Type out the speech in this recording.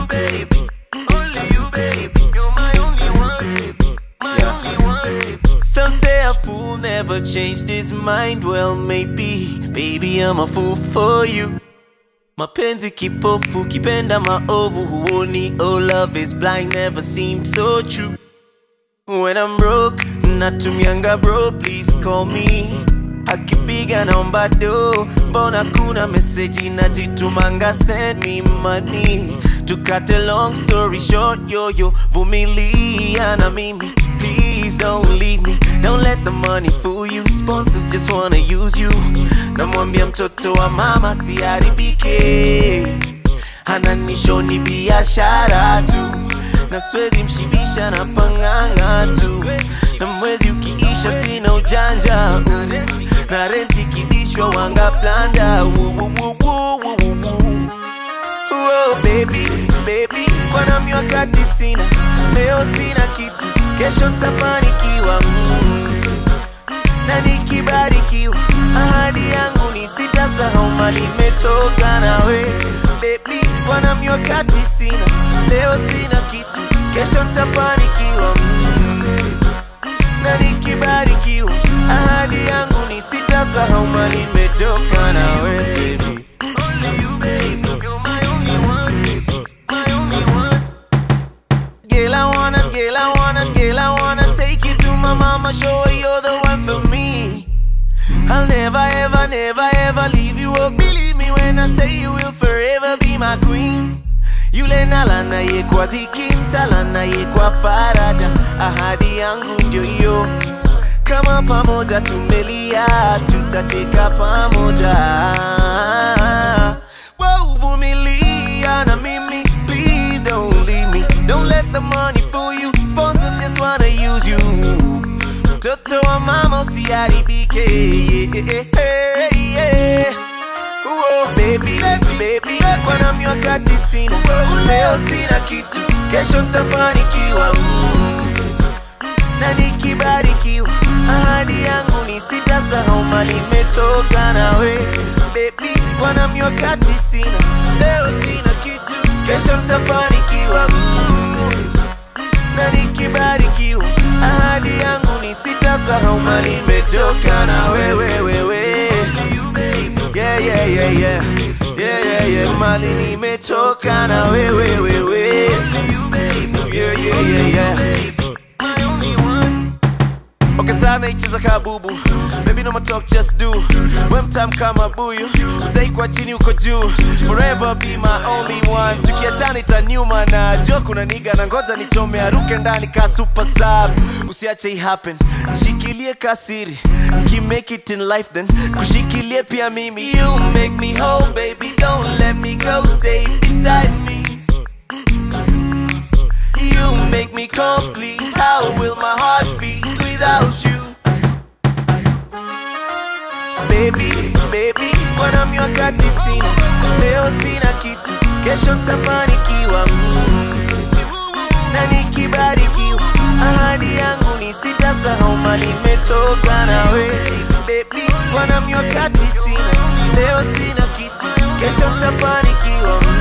baby. Only you, baby. You're my only one. My only one. Some say a fool never changed his mind. Well, maybe, baby, I'm a fool for you. Mapenzi kipofu, kipenda maovu, huoni. Oh, love is blind, never seemed so true. When I'm broke, natumianga bro, please call me. Akipiga naomba do, mbona kuna meseji najitumanga, send me money. To cut a long story short, yo yo, vumilia na mimi. Please don't leave me, don't let the money fool you. Sponsors just wanna use you. Namwambia mtoto wa mama siharibike, ananishoni biashara tu na siwezi mshibisha na panganga tu, na mwezi ukiisha sina ujanja mm. na renti kidishwa wanga planda Oh, baby, baby, kwa nami wakati sina, leo sina kitu, kesho ntafanikiwa mm. na nikibarikiwa, ahadi yangu ni sitasahau mali imetoka nawe baby, kwa nami wakati sina, leo sina kitu, kesho ntafanikiwa mm. na nikibarikiwa, ahadi yangu ni sitasahau mali imetoka nawe baby. Only you, baby, you're my only one, my only one. Girl, I wanna, girl, I wanna, girl, I wanna take you to my mama, show her you're the one for me. I'll never, ever, never, ever leave you. Oh, believe me when I say you will forever be my queen. Yule nalana ye kwa dhiki, mtalana ye kwa faraja. Ahadi yangu ndio hiyo, kama pamoja tumelia, tutacheka pamoja. Wow, vumilia na mimi, please don't leave me. Don't let the money fool you. Sponsors just wanna use you. Mtoto wa mama usiharibike. Yeah, yeah, yeah. Oh, baby, baby, kwa nami wakati sina, leo sina kitu, kesho ntafanikiwa. Mm. na nikibarikiwa, ahadi yangu ni sitasahau mali imetoka nawe baby, kwa nami wakati sina, leo sina kitu, kesho ntafanikiwa. Mm. na nikibarikiwa, ahadi yangu ni sitasahau mali imetoka na wewe wewe. Yeah, yeah, yeah, yeah. Yeah, yeah, yeah. Mali nimetoka na wewe wewe. Yeah, yeah, yeah, yeah. Okay, sana icheza kabubu Baby no more talk just do We mtam kama buyu Utaikwa chini uko juu Forever be my only one Tukiachana itaniuma na jo kuna niga na ngoja nichome aruke ndani ka super sub Usiache i happen Shikilie kasiri Ki make it in life then Kushikilie pia mimi You make me whole baby Don't let me go Stay beside me You make me complete. How will my heart beat without you? Baby, baby, kwa nami wakati sina, leo sina kitu, kesho ntafanikiwa. Mm. Na nikibarikiwa, ahadi yangu ni sitasahau mali imetoka nawe. Baby, kwa nami wakati sina, leo sina kitu, kesho ntafanikiwa. Mm.